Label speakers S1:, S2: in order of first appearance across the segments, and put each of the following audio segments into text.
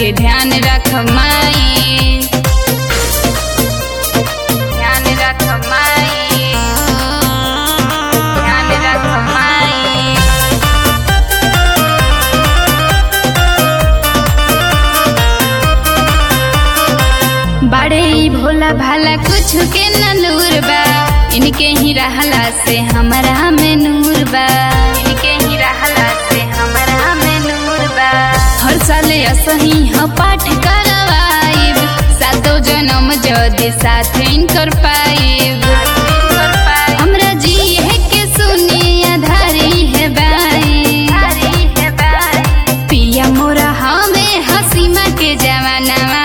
S1: के ध्यान रख माई ध्यान रख माई ध्यान रख माई बड़े ही भोला भाला कुछ के न लूर बा इनके ही रहला से हमरा में नूर बा इनके ही रहला से हमरा में नूर बा हर साल असही ह पाठ करवाइब सातो जन्म जदि साथ इनकर पाइब हमरा जी है के सुनी आधारी है बाई पिया मोरा हमें हसीमा के जवानवा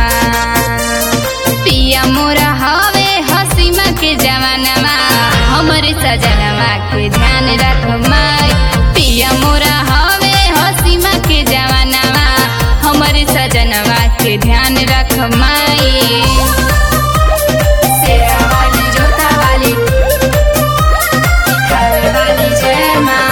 S1: पिया मोरा हवे हसीमा के जवानवा हमरे सजनवा के ध्यान रख माई पिया मोरा हवे हसीमा के जवानवा हमरे सजनवा के ध्यान रख माई शेरा वाली जोता वाली घर वाली जय माँ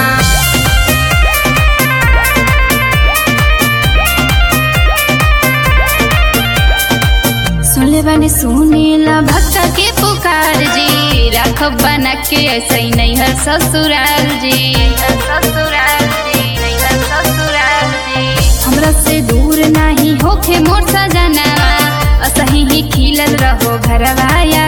S1: सुनले बानी सुनीला भक्त के पुकार जी रख बना के ऐसे ही नहीं है ससुराल जी ससुराल जी नहीं है ससुराल जी हमरा से दूर नहीं होखे मोर सजनवा असही ही खिलल रहो घरवा या